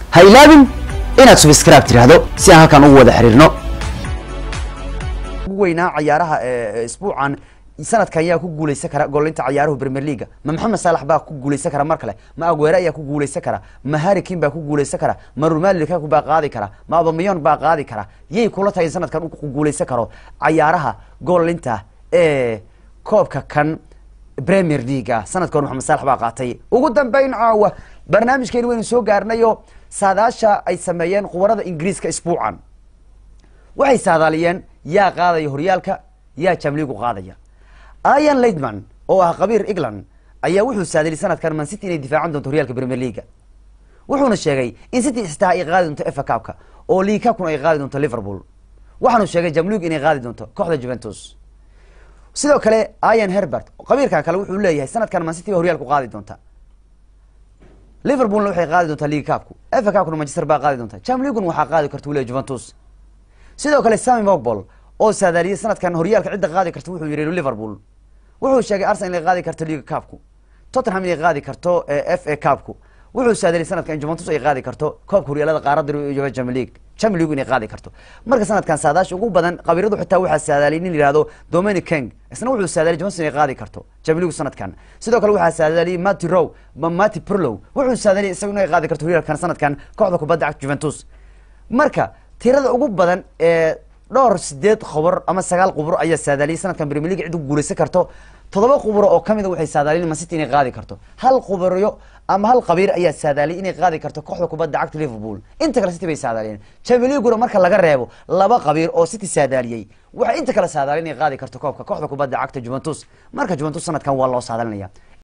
ha ilaabin inaad subscribe tiraahdo si aan halkan ugu wada xiriirno ugu weynaa cayaaraha isbuucan sanadkan yaa ku guuleysan kara goolinta cayaaruhu premier leaga ma maxamed saalax baa ku guuleysan kara mar kale ma aguere ayaa ku guuleysan kara ma harikin baa ku guuleysan kara ma rumali lukaku baa qaadi kara ma abamayon baa qaadi kara yay kula tahay in sanadkan uu ku guuleysan karo cayaaraha goolinta ee koobka kan premier leaga sanadkan maxamed saalax baa qaatay ugu dambeyn caawa barnaamijkeeni waynu soo gaarnayo saadaasha ay sameeyeen qubarada ingiriiska isbuucan waxay saadaaliyeen yaa qaadaya horyaalka yaa jamligu qaadaya ian laidman oo ah qabiir england ayaa wuxuu saadilay sanadkan man city inay difaacan doonto horyaalka premier leaga wuxuuna sheegay in city xitaa ay qaadi doonto efa cabka oo league cabkuna ay qaadi doonto liverpool waxaanu sheegay jamligu inay qaadi doonto kooxda juventus sidoo kale ian herbert qabiirkan kale wuxuu leeyahay sanadkan man city ba horyaalku qaadi doonta liverpoolna waxay qaadi doontaa league cabku efa cabkuna manchester baa qaadi doonta jamliguna waxaa qaadi karta uu leeyahy juventus sidoo kale sami mogbol oo saadaaliyay sanadkan horyaalka cidda qaadi karta wuxuu yihi liverpool wuxuu sheegay arsenal inay qaadi karto league cabku tottenham inay qaadi karto f a cabku wuxuu saadaliyay sanadkan in juventus ay qaadi karto koobka horyaalada qaarada jam league jam league inay qaadi karto marka sanadkan saadaasha ugu badan qabiiradu xitaa waxaa saadaaliyay nin yihahdo dominic keng isna wuxuu saadaliyay juventus inay qaadi karto jam league sanadkan sidoo kale waxaa saadaaliyay mati row mati prlow wuxuu saadaliyay isagu inay qaadi karto horyaalkan sanadkan kooxda kubadda cagta juventus marka tirada ugu badan ee dhowr sideed khubur ama sagaal quburo ayaa saadaaliyay sanadkan premier league cid u guuleysan karto toddoba quburo oo kamida waxay saadaaliyen man city inay qaadi karto hal quburyo ama hal qabiir ayaa saadaaliyay inay qaadi karto kooxda kubadda cagta liverpool inta kale city bay saadaaliyeen jamiliiguna marka laga reebo laba qabiir oo city saadaaliyey waxay inta kale saadaaliyen inay qaadi karto koobka kooxda kubadda cagta juventus marka juventus sanadkan waa loo saadalinaya